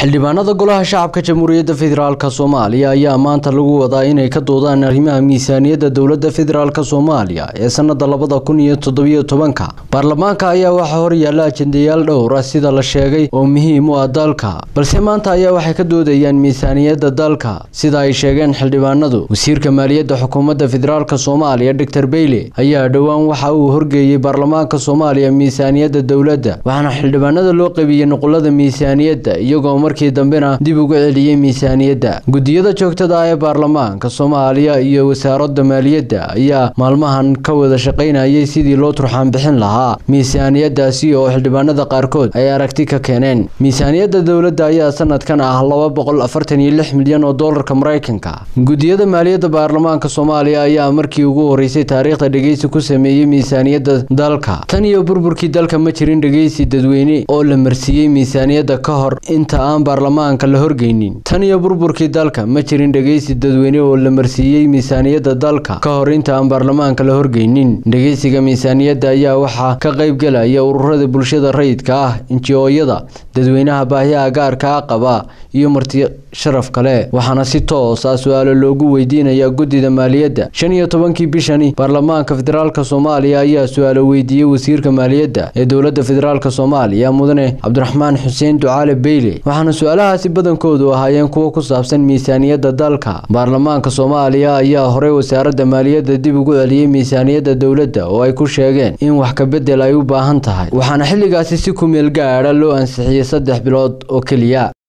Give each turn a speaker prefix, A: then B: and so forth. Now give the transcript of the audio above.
A: xildhibaanada golaha shacabka jamhuuriyadda federaalk soomaaliya ayaa maanta lagu wadaa inay ka doodaan arrimaha miisaaniyadda dowladda federaalk soomaaliya ee sanada labada kun iyo toddobiyo tobanka baarlamaanka ayaa waxaa horyaala ajendayaal dhowr ah sida la sheegay oo muhiim u ah dalka balse maanta ayaa waxay ka doodayaan miisaaniyadda dalka sida ay sheegeen xildhibaanadu wasiirka maaliyadda xukuumadda federaalk soomaaliya doctor beyle ayaa dhowaan waxa uu horgeeyey baarlamaanka soomaaliya miisaaniyadda dowladda waxaana xildhibaanada loo qeybiyey nuqulada miisaaniyadda iyagoo markii dambena dib uga celiyey miisaaniyadda gudiyada joogtada ah ee baarlamaanka soomaaliya iyo wasaaradda maaliyadda ayaa maalmahan ka wada shaqaynayay sidii loo turxaan bixin lahaa miisaaniyadaasi oo xildhibaanada qaarkood ay aragti ka keeneen miisaaniyadda dowladda ayaa sanadkan ah laba boqol afartan iyo lix milyan oo doolarka maraykanka gudiyada maaliyadda baarlamaanka soomaaliya ayaa markii ugu horeysay taariikhda dhegeysi ku sameeyey miisaaniyadda dalka tan iyo burburkii dalka ma jirin dhegeysi dadweyne oo la marsiiyey miisaaniyadda ka hor inta aan baarlamaanka la horgeynin tan iyo burburkii dalka ma jirin dhegeysi dadweyne oo la marsiiyey miisaaniyadda dalka ka hor inta aan baarlamaanka la horgeynin dhegeysiga miisaaniyadda ayaa waxaa ka qaybgelaya ururada bulshada rayidka ah injiyooyada dadweynaha baahiyaha gaarka ah qaba iyo marti sharaf kale waxaana si toos ah su-aalo loogu weydiinaya guddida maaliyadda shan iyo tobankii bishani baarlamaanka federaalk soomaaliya ayaa su-aalo weydiiyey wasiirka maaliyadda ee dowladda federaalk soomaaliya mudane cabdiraxmaan xuseen ducaale beyle waxaana su-aalahaasi badankoodu ahaayeen kuwo ku saabsan miisaaniyadda dalka baarlamaanka soomaaliya ayaa horey wasaaradda maaliyadda dib ugu celiyey miisaaniyadda dowladda oo ay ku sheegeen in wax kabedel ay u baahan tahay waxaana xilligaasi si kumeel gaadha loo ansixiyey saddex bilood oo keliya